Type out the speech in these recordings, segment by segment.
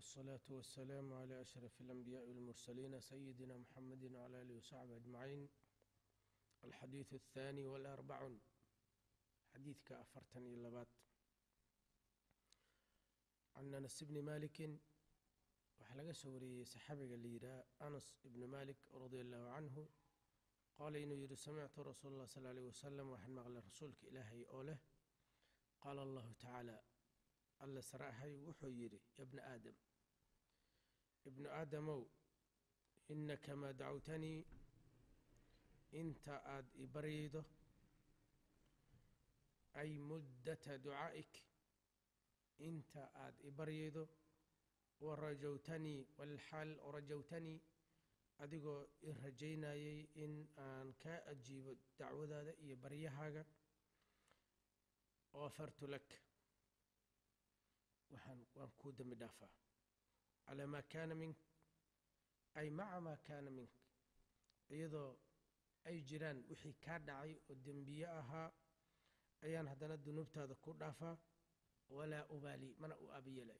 والصلاة والسلام على أشرف الأنبياء والمرسلين سيدنا محمد وعلى آله وصحبه أجمعين الحديث الثاني والأربعون حديث كأفرتن إلى عن أنس بن مالك وحلقة سوري سحابة الليرة أنس بن مالك رضي الله عنه قال إنه يري سمعت رسول الله صلى الله عليه وسلم وحن مغلى رسولك إلهي أوله قال الله تعالى alla saraahay wuxuu yidhi ya bna aadam ibnu aadamow innaka maa dacawtanii inta aad i baryaydo ay muddata ducaa'ik inta aad i baryaydo wa rajawtanii walxaal rajawtanii adigoo i rajaynayay in aan kaa ajiibo dacwadaada iyo baryahaaga gafartu lak waxaan waan kuu dembi dhaafaa calaa maa kaana mink ay maca maa kaana mink iyadoo ay jiraan wixii kaa dhacay oo dembiye ahaa ayaan haddana dunuubtaada ku dhaafaa walaa ubaali mana u aabiyelay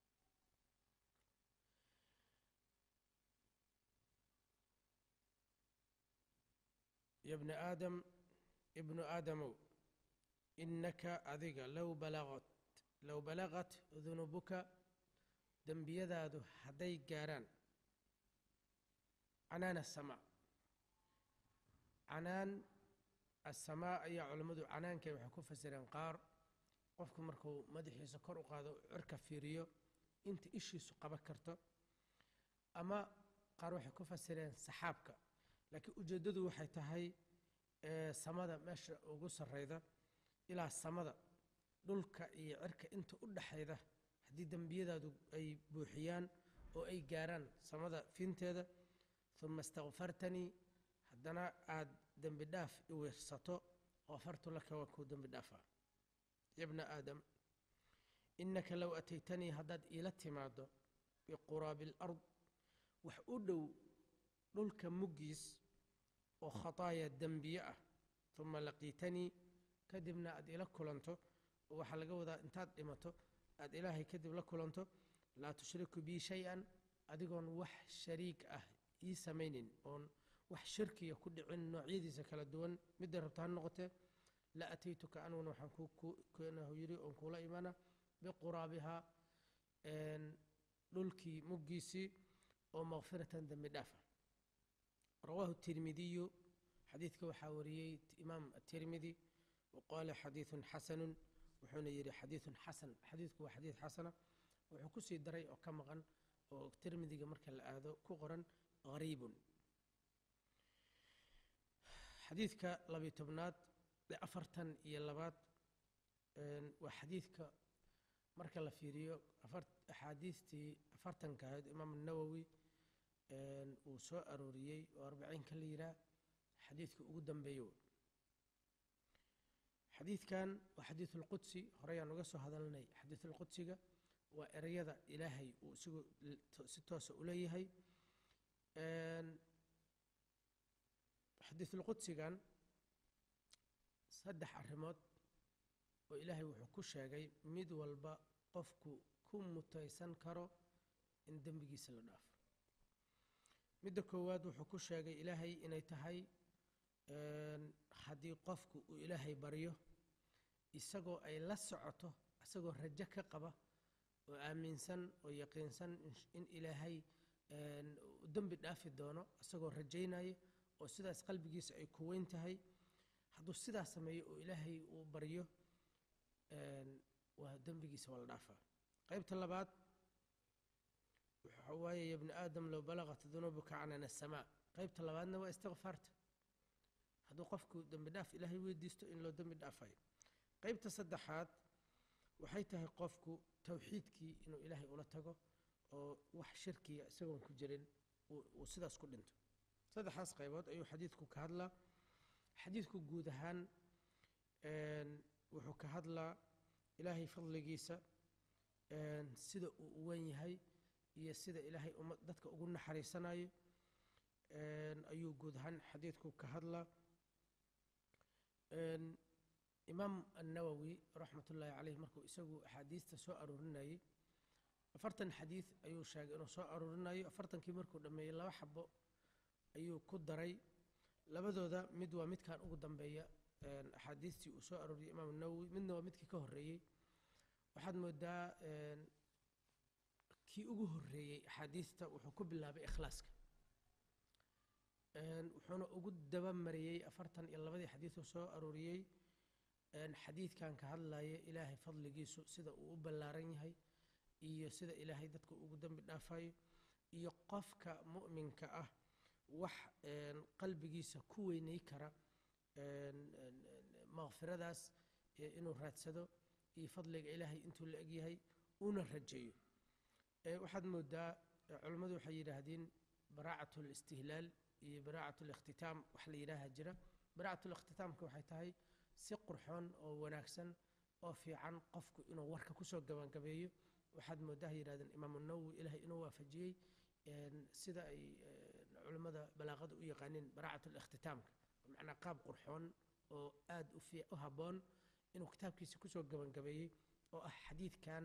ya bna aadam ibnu aadamow innaka adiga low balaqat low balaqat dunuubuka dembiyadaadu hadday gaarhaan canaan asamaa canaan asamaa ayaa culammadu canaankay waxay ku fasireen qaar qofku markuu madaxiisa kor u qaado cirka fiiriyo inta ishiisu qaban karto ama qaar waxay ku fasireen saxaabka laakiin ujeeddadu waxay tahay samada meesha ugu sarrayda ilaa samada dhulka iyo cirka inta u dhaxayda haddii dembiyadaadu ay buuxiyaan oo ay gaaraan samada finteeda uma istakfartanii haddana aad dembi dhaaf i weersato kafartu laka waa kuu dembi dhaafaa yabna aadam innaka low ataytanii haddaad iila timaado biquraabi alard wax u dhow dhulka muggiis oo khataaya dembiye ah uma laqiitanii kadibna aad ila kulanto oo waxaa laga wadaa intaad dhimato aad ilaahay kadib la kulanto laa tushriku bii shay-an adigoon wax shariik ah ii samaynin oon wax shirkiga ku dhicin noocyadiisa kala duwan midday rabto ha noqotee la ataytuka aniguna waxaan keenahu yidhi oon kuula imana biquraabihaa dhulkii muggiisii oo makfiratan dembi dhaafa rawaahu tirmidiyu xadiidka waxaa wariyey imaam atirmidi waqaala xadiidun xasanun wuxuuna yidhi xadiidun xasan xadiidku waa xadiid xasana wuxuu ku sii daray oo ka maqan oo tirmidiga marka la aado ku qoran hariibun xadiidka labiy tobnaad ee afartan iyo labaad waa xadiidka marka la fiiriyo axaadiistii afartanka ahayd imaam nawowi uu soo arooriyey oo arbaciinka la yidhaah xadiidka ugu dambeeyo xadiidkan waa xadiid ulqudsi horeyaan uga soo hadalnay xadiid ulqudsiga waa ereyada ilaahay uu isigu si toosa u leeyahay xadiidulqudsigan saddex arrimood oo ilaahay wuxuu ku sheegay mid walba qofku ku mutaysan karo in dembigiisa la dhaafo midda koowaad wuxuu ku sheegay ilaahay inay tahay haddii qofku uu ilaahay baryo isagoo ay la socoto isagoo rajo ka qaba oo aaminsan oo yaqiinsan in ilaahay dembi dhaafi doono isagoo rajaynaya oo sidaas qalbigiisa ay ku weyn tahay hadduu sidaas sameeyo oo ilaahay uu baryo waa dembigiisa waa la dhaafaa qaybta labaad waxa waaye ya bni aadam low balaqat dunuubuka canan asamaa qaybta labaadna waa istikfaarta hadduu qofku dembi dhaaf ilaahay weydiisto in loo dembi dhaafayo qaybta saddexaad waxay tahay qofku towxiidkii inuu ilaahay ula tago oo wax shirkiga isagoon ku jirin uu sidaas ku dhinto saddexdaas qaybood ayuu xadiidku ka hadlaa xadiidku guud ahaan wuxuu ka hadlaa ilaahay fadligiisa sida uu u wen yahay iyo sida ilaahay umma dadka ugu naxariisanayo ayuu guud ahaan xadiidku ka hadlaa imaam annawowi raxmat ullaahi caleyh markuu isagu axaadiista soo aroorinayey afartan xadiid ayuu sheegay inuu soo aruurinayo afartankii markuu dhammeeyey laba xabo ayuu ku daray labadooda mid waa midkan ugu dambeeya axaadiistii uu soo arooriyey imaam nawowi midna waa midkii ka horreeyey waxaad moodaa kii ugu horreeyey axaadiista wuxuu ku bilaabay ikhlaaska wuxuuna ugu dabamariyey afartan iyo labadii xadiiduu soo arooriyey xadiidkan ka hadlaya ilaahay fadligiisu sida uu u ballaaran yahay iyo sida ilaahay dadka ugu dembi dhaafayo iyo qofka mu'minka ah wax qalbigiisa ku weynay kara makfiradaas inuu raadsado iyo fadliga ilaahay intuu la egyahay una rajeeyo waxaad moodaa culimmadu waxay yidhaahdeen baraacat listihlaal iyo baraacat likhtitaam wax la yidhaaha jira baraacat likhtitaamka waxay tahay si qurxoon oo wanaagsan oo fiican qofku inuu warka kusoo gabangabeeyo waxaad moodaa yidhahdeen imaamu nawowi ilaahay inuu waafajiyey sida ay culimmada balaaqada u yaqaaneen baraacat likhtitaamka macnaa qaab qurxoon oo aad u habboon inuu kitaabkiisa kusoo gabangabeeyey oo ah xadiidkan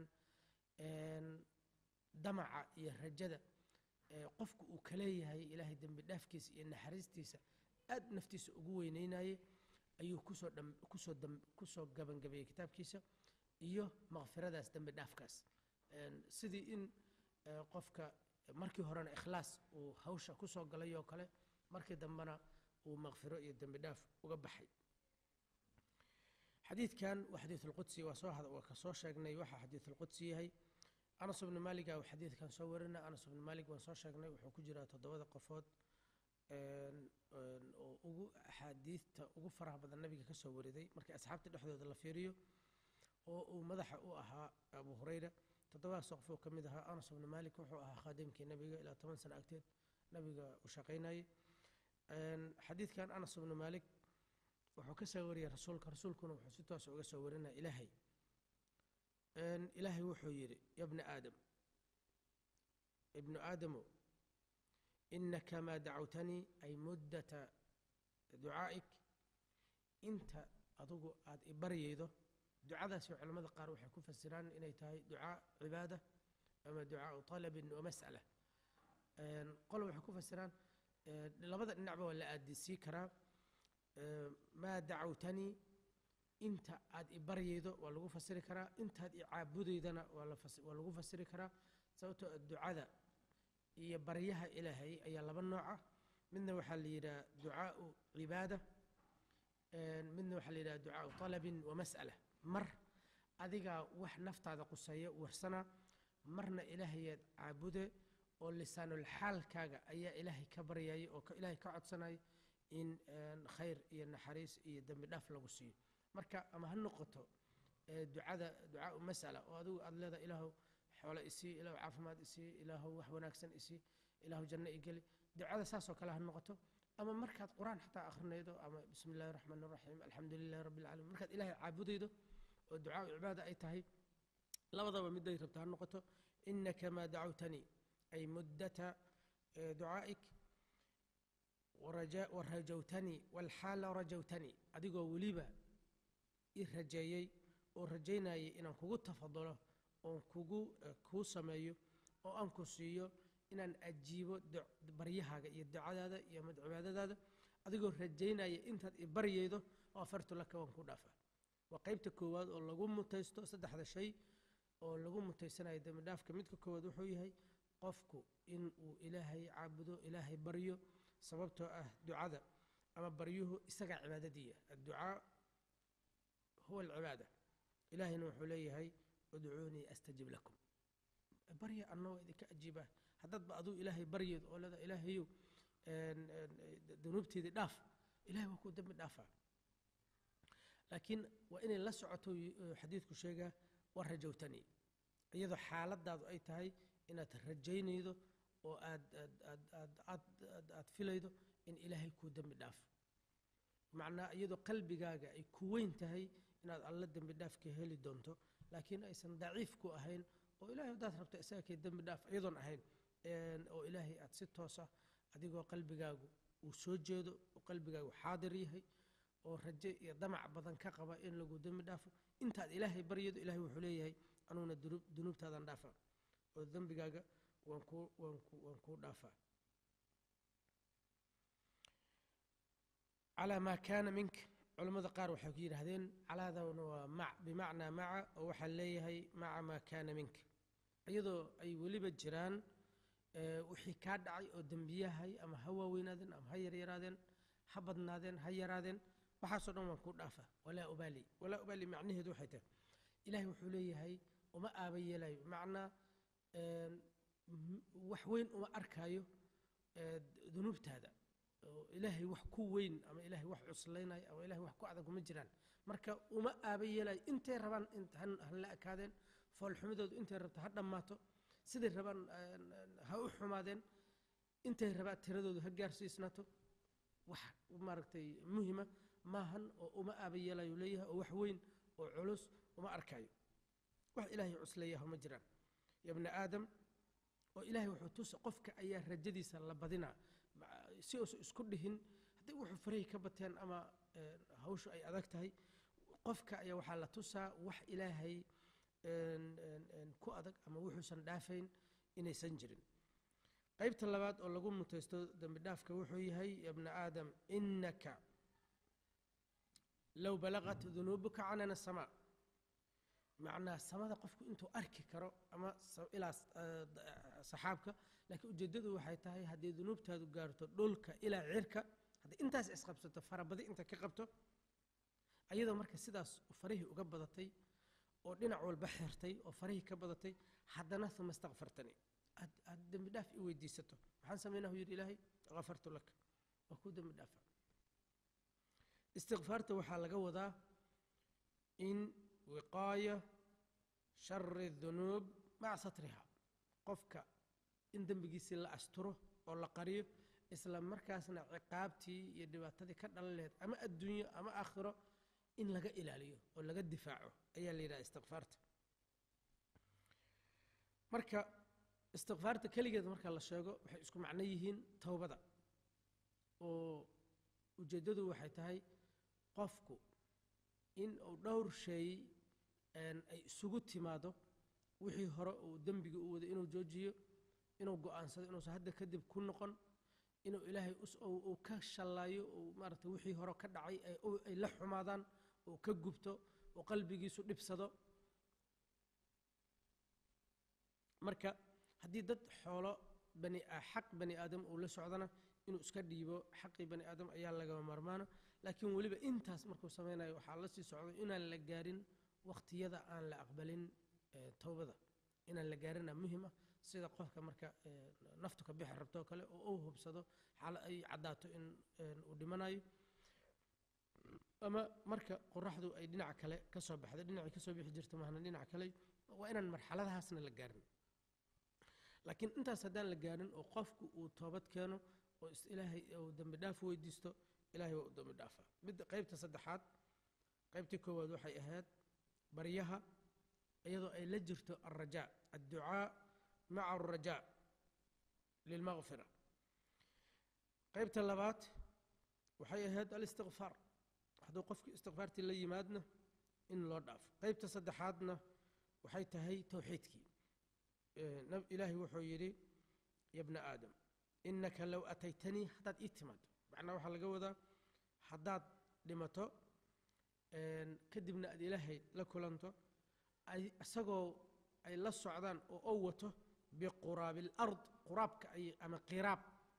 damaca iyo rajada qofku uu ka leeyahay ilaahay dembi dhaafkiisa iyo naxariistiisa aad naftiisa ugu weyneynaye ayuu kusoo kusoo kusoo gabangabeeyey kitaabkiisa iyo makfiradaas dembi dhaafkaas sidii in qofka markii horena ikhlaas uu hawsha kusoo galay oo kale markii dambena uu makfiro iyo dembi dhaaf uga baxay xadiidkan waa xadiidulqudsi waa soo waa ka soo sheegnay waxa xadiidulqudsi yahay anas ibnu maaliga uu xadiidkan soo warina anas ibnu maalig waan soo sheegnay wuxuu ku jiraa toddobada qofood oo ugu axaadiidta ugu faraha badan nabiga ka soo wariday markii asxaabta dhexdooda la fiiriyo oo uu madaxa u ahaa abu hurayra toddobadaas qof oo ka mid ahaa anas ibnu maalik wuxuu ahaa khaadimkii nabiga ilaa toban sano agteed nabiga u shaqaynayay xadiidkan anas ibnu maalik wuxuu ka soo wariyay rasuulka rasuulkuna wuxuu si toos uga soo warinaya ilaahay ilaahay wuxuu yidhi ya bna aadam ibnu aadamow inaka maa dacawtanii ay muddata ducaa'ik inta adugu aad i baryaydo ducadaasi culamada qaar waxay ku fasiraan inay tahay ducaa cibaada ama ducaau talabin wa mas'ala qolo waxay ku fasiraan labada dhinacba waa la aadisii karaa maa dacawtanii inta aad i baryaydo waa lagu fasiri karaa intaad i caabudaydana waa lagu fasiri karaa sababtoo ducada iyo baryaha ilaahay ayaa laba nooca midna waxaa la yidhaha ducaau cibaada midna waxaa la yidhaha ducaau talabin wa mas'ala mar adigaa wax naftaada quseeya warsana marna ilaahayaad caabude oo lisaanul xaalkaaga ayaa ilaahay ka baryaya oo ilaahay ka codsanaya in khayr iyo naxariis iyo dembi dhaaf lagu siiyo marka ama ha noqoto ducada ducaau mas'ala oo adigu aad leedahay ilaahu xoole isii ilaahu caafimaad isii ilaahu wax wanaagsan isii ilaahu janno igeli ducada saasoo kale ha noqoto ama markaad qur-aan xataa akhrinaydo ama bismi illahi raxmaan raxiim alxamdu lilahi rabbi alcaalamiin markaad ilaahay caabudaydo oo ducaau cibaada ay tahay labadaba miday rabto ha noqoto inaka maa dacawtanii ay muddata ducaa'ik warajawtanii walxaala rajawtanii adigoo weliba i rajeeyey oo rajaynayay inaan kugu tafadulo oon kugu kuu sameeyo oo aan ku siiyo inaan ajiibo baryahaaga iyo ducadaada iyo mad cibaadadaada adigoo rajaynaya intaad i baryaydo oo afartu laka waan ku dhaafaa waa qaybta koowaad oo lagu mutaysto saddexda shay oo lagu mutaysanayo dembi dhaafka midka koowaad wuxuu yahay qofku in uu ilaahay caabudo ilaahay baryo sababtoo ah ducada ama baryuhu isagaa cibaadadiiya adducaa huwa alcibaada ilaahayna wuxuu leeyahay udcuunii astajib lakum barya annagoo idinka ajiibaa haddaadba aduu ilaahay baryeed oo leeda ilaahayow dunuubteedii dhaaf ilahay waa kuu dembi dhaafaa laakiin waa inay la socoto xadiidku sheegaa waa rajowtanii iyadoo xaaladaadu ay tahay inaad rajaynaydo oo aad aad filaydo in ilaahay kuu dembi dhaafo macnaa iyadoo qalbigaaga ay ku weyn tahay inaad alla dembi dhaafka heli doonto laakiin aysan daciif ku ahayn oo ilahay haddaad rabto isaga kay dembi dhaaf iyadoon ahayn oo ilaahay aad si toosa adigoo qalbigaagu uu soo jeedo oo qalbigaagu xaadir yahay oo raje iyo damac badan ka qaba in lagu dembi dhaafo intaad ilaahay baryado ilahay wuxuu leeyahay anuuna dunuubtaadan dhaafa oo dembigaaga waan kuu waan ku waan kuu dhaafaa calaa maa kaana minka culammada qaar waxay ku yidhaahdeen calaadana waa mac bimacnaa maca oo waxaa leeyahay maca maa kaana minka iyadoo ay weliba jiraan wixii kaa dhacay oo dembiyahay ama ha waaweynaadeen ama ha yaryaraadeen ha badnaadeen ha yaraadeen waxaasoo dhan waan kuu dhaafaa walaa ubaali walaa ubaali macnaheedu waxay tahay ilaahay wuxuu leeyahay uma aaba yeelayo bimacnaa wax weyn uma arkaayo dunuubtaada oo ilaahay wax ku weyn ama ilaahay wax cuslaynayo ama ilahay wax ku adag uma jiraan marka uma aaba yeelayo intay rabaan hala ekaadeen foolxumidoodu intay rabto ha dhammaato siday rabaan ha u xumaadeen intay rabaan tiradoodu ha gaarsiisnaato wax maaragtay muhima maahan oo uma aaba yeelayo leeyahay oo wax weyn oo culus uma arkaayo wax ilaahay cusleeyaha ma jiraan ya bna aadam oo ilaahay wuxuu tusa qofka ayaa rajadiisa la badinaa si uusan isku dhihin haddii wuxuu farahi ka bateen ama hawshu ay adag tahay qofka ayaa waxaa la tusaa wax ilaahay ku adag ama wuxuusan dhaafayn inaysan jirin qaybta labaad oo lagu mutaysto dembi dhaafka wuxuu yahay ya bna aadam inaka low balaqat dunuubuka canana asamaa macnaa samada qofku intuu arki karo ama ilaa saxaabka laakiin ujeeddadu waxay tahay haddii dunuubtaadu gaarto dhulka ilaa cirka haddii intaas isqabsato farabadi inta ka qabto ayadoo marka sidaas farihii uga badatay oo dhinac walba xirtay oo farihii ka badatay haddana uma istakfartani aad dembi dhaaf i weydiisato maxaan samaynahu yidhi ilaahay kafartu laka waa kuu dembi dhaafa istikfaarta waxaa laga wadaa in wiqaaya shari dunuub maca satriha qofka in dembigiisii la asturo oo la qariyo isla markaasna ciqaabtii iyo dhibaatadii ka dhalan laheyd ama adduunyo ama aakhiro in laga ilaaliyo oo laga difaaco ayaa la yidhaha istikfaarta marka istikfaarta keligeed marka la sheego waxay isku macno yihiin towbada oo ujeeddadu waxay tahay qofku in uu dhowr sheey ay isugu timaado wixii hore uu dembiga u waday inuu joojiyo inuu go'aansado inuusan hadda kadib ku noqon inuu ilaahay uu ka shallaayo uu maarata wixii hore ka dhacay ay la xumaadaan uu ka gubto uu qalbigiisu dhibsado marka haddii dad xoolo bani xaq bani aadam uu la socdana inuu iska dhiibo xaqii bani aadam ayaa lagama maarmaano laakiin weliba intaas markuu samaynayo waxaa la sii socdo inaan la gaarin wakhtiyada aan la aqbalin towbada inaan la gaarina muhim ah sida qofka marka naftu ka bixi rabtoo kale oo uu hubsado xaala ay caddaato in uu dhimanayo ama marka qoraxdu ay dhinaca kale ka soo baxdo dhinacay ka soo bixi jirta mahna dhinaca kale waa inaan marxaladahaasna la gaarin laakiin intaas haddaan la gaarin oo qofku uu toobad keeno oo ilaahay uu dembi dhaaf weydiisto ilahay waa u dembi dhaafaa midda qaybta saddexaad qaybtii koowaad waxay ahayd baryaha iyadoo ay la jirto alrajaa adducaa maca alrajaa lilmaqfira qaybta labaad waxay ahayd alistikfaar hadduu qofkii istikfaartii la yimaadna in loo dhaafo qaybta saddexaadna waxay tahay towxiidkii ilaahay wuxuu yidhi ya bna aadam inaka low ataytanii haddaad ii timaado macnaa waxaa laga wadaa haddaad dhimato kadibna aad ilaahay la kulanto isagoo ay la socdaan oo ou wato biquraabi alard quraabka ay ama qiraab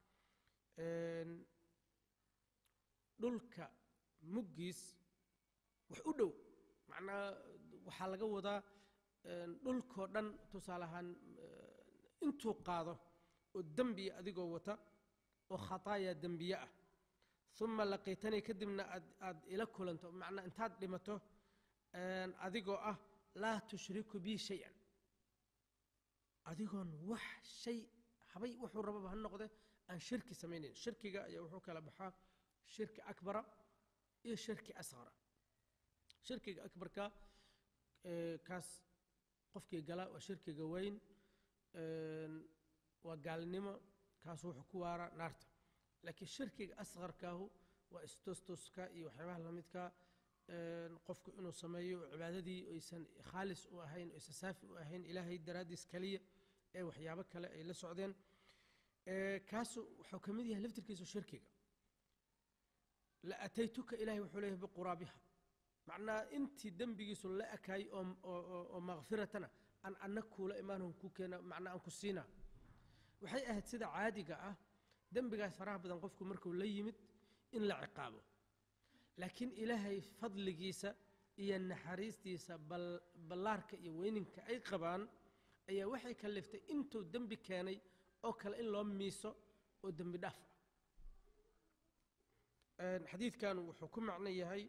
dhulka muggiis wax u dhow macnaa waxaa laga wadaa dhulkoo dhan tusaale ahaan intuu qaado oo dembiya adigoo wata oo khataaya dembiye ah uma laqiitanii kadibna aad aad ila kulanto macnaa intaad dhimato adigoo ah laa tushriku bii shay-an adigoon wax shay habay wuxuu rababa ha noqde aan shirki samaynayn shirkiga ayaa wuxuu kala baxaa shirki akbara iyo shirki asqara shirkiga akbarka kaas qofkii gala waa shirkiga weyn waa gaalnimo kaasu wuxuu ku waaraa naarta laakiin shirkiga asqarkaahu waa istustuska iyo waxyaabaha lamidka qofku inuu sameeyo cibaadadii oysan khaalis u ahayn oysan saafi u ahayn ilaahay daraaddiis keliya ee waxyaabo kale ay la socdeen kaasu wuxuu ka mid yahay laftirkiisu shirkiga la ataytuka ilahay wuxuu leeyahay biquraabiha macnaa intii dembigiisu la ekaayey oo makfiratana aan anna kuula imaanhon ku keena macnaa aan ku siinaa waxay ahayd sida caadiga ah dembigaas faraha badan qofku markuu la yimid in la ciqaabo laakiin ilaahay fadligiisa iyo naxariistiisa ballaarka iyo weyninka ay qabaan ayaa waxay kaliftay intuu dembi keenay oo kale in loo miiso oo dembi dhaaf ah xadiidkan wuxuu ku macno yahay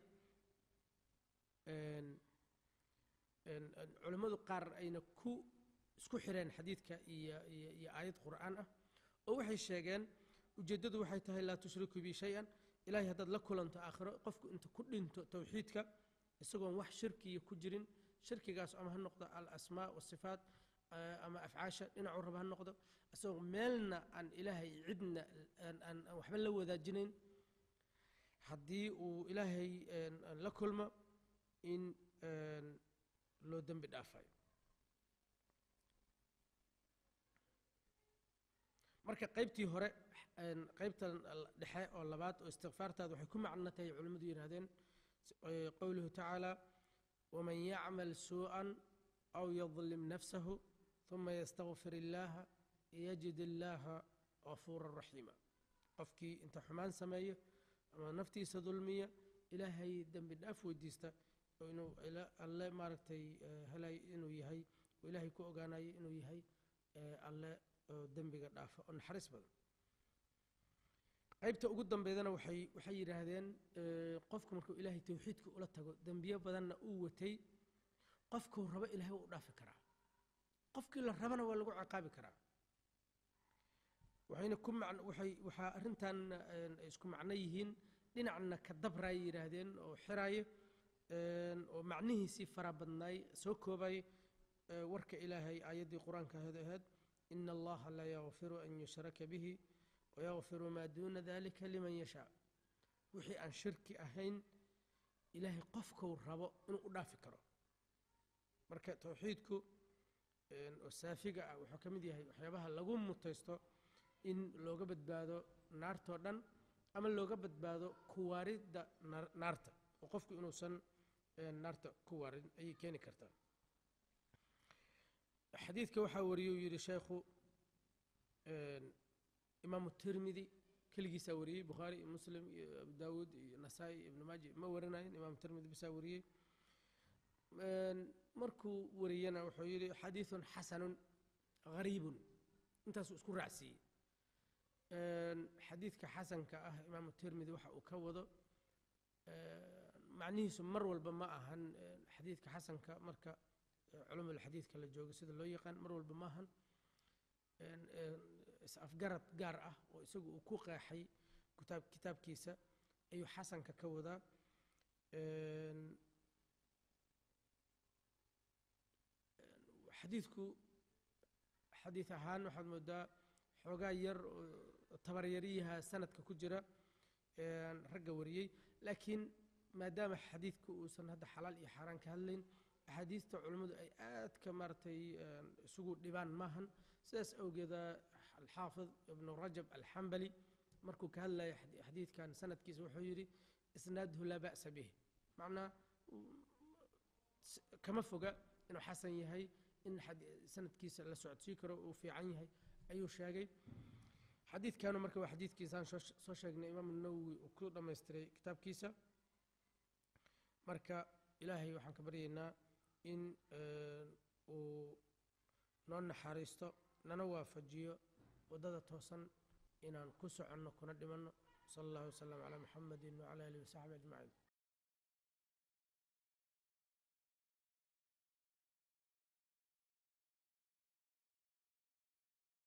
culimmadu qaar ayna ku isku xireen xadiidka iyo iyo aayad qur'aan ah oo waxay sheegeen ujeeddadu waxay tahay laa tushriku bi shay-an ilahay haddaad la kulanto aakhiro qofku inta ku dhinto towxiidka isagoon wax shirkiya ku jirin shirkigaas ama ha noqdo alasmaa wasifaat ama afcaasha dhinacuu raba ha noqdo isagoo meelna aan ilaahay cidna aan waxba la wadaajinayn haddii uu ilaahay la kulmo in loo dembi dhaafayo marka qaybtii hore qaybtan dhexe oo labaad oo istikfaartaada waxay ku macno tahay culimmadu yidhahdeen qowluhu tacaala waman yacmal suuءan aw yadlim nafsahu ثuma ystakfir illaaha yajid illaaha gafuura raxiima qofkii inta xumaan sameeyo ama naftiisa dulmiya ilaahay dembi dhaaf weydiista oo inuu alle maaragtay helay inuu yahay oo ilaahay ku ogaanayo inuu yahay alle oo dembiga dhaafa oo naxariis badan qaybta ugu dambeydana waxay waxay yidhaahdeen qofku markuu ilaahay towxiidka ula tago dembiyo badanna uu watay qofkuu rabo ilaahay waa u dhaafi karaa qofkii la rabana waa lagu ciqaabi karaa waxayna ku man waxay waxaa arrintan isku macno yihiin dhinacna ka dabraay yidhaahdeen oo xiraayo oo macnihiisii fara badnaay soo koobay warka ilaahay aayaddii qur-aanka ahayd ahayd ina allaha laa yakfiru an yushraka bihi wayakfiru maa duuna dalika liman yashaa wixii aan shirki ahayn ilaahay qofkuu rabo inuu u dhaafi karo marka towxiidku oo saafiga ah wuxuu ka mid yahay waxyaabaha lagu mutaysto in looga badbaado naartoo dhan ama looga badbaado kuwaaridda naarta oo qofku inuusan naarta ku waarin ayay keeni kartaa xadiidka waxaa wariyey uu yidhi sheekhu imaamu tirmidi keligiisaa wariyey bukhaari iyo muslim iyo abu daawuud iyo nasaa-i iyo ibnu maaji ma warinayin imaamu tirmidi bisaa wariyey markuu wariyana wuxuu yidhi xadiidun xasanun gariibun intaasuu isku raacsiiyey xadiidka xasanka ah imaamu tirmidi waxa uu ka wado macnihiisu mar walba ma ahan xadiidka xasanka marka culumulxadiidka la joogo sida loo yaqaan mar walba ma ahan is-afgarad gaar ah oo isagu uu ku qeexay kitaab kitaabkiisa ayuu xasanka ka wadaa xadiidku xadiid ahaan waxaad moodaa xoogaa yar oo tabaryaryaha sanadka ku jira ragga wariyey laakiin maadaama xadiidku uusan hadda xalaal iyo xaaraan ka hadlayn axaadiista culummadu ay aad ka maaragtay isugu dhibaan maahan sidaas awgeeda alxaafid ibnu rajab alxambali markuu ka hadlaya xadiidkan sanadkiisa wuxuu yidhi isnaaduhu laa ba'sa bih macnaa kama foga inuu xasan yahay in sanadkiisa la socodsii karo uu fiican yahay ayuu sheegay xadiidkanu marka waa xadiidkiisaan soo sheegnay imaamu nawowi uu ku dhammaystiray kitaabkiisa marka ilaahay waxaan ka baryaynaa in uu noo naxariisto nana waafajiyo waddada toosan inaan ku soconno kuna dhimanno sala allahu wasalam calaa muxamedin wacala alihi wasaxbi ajmaciin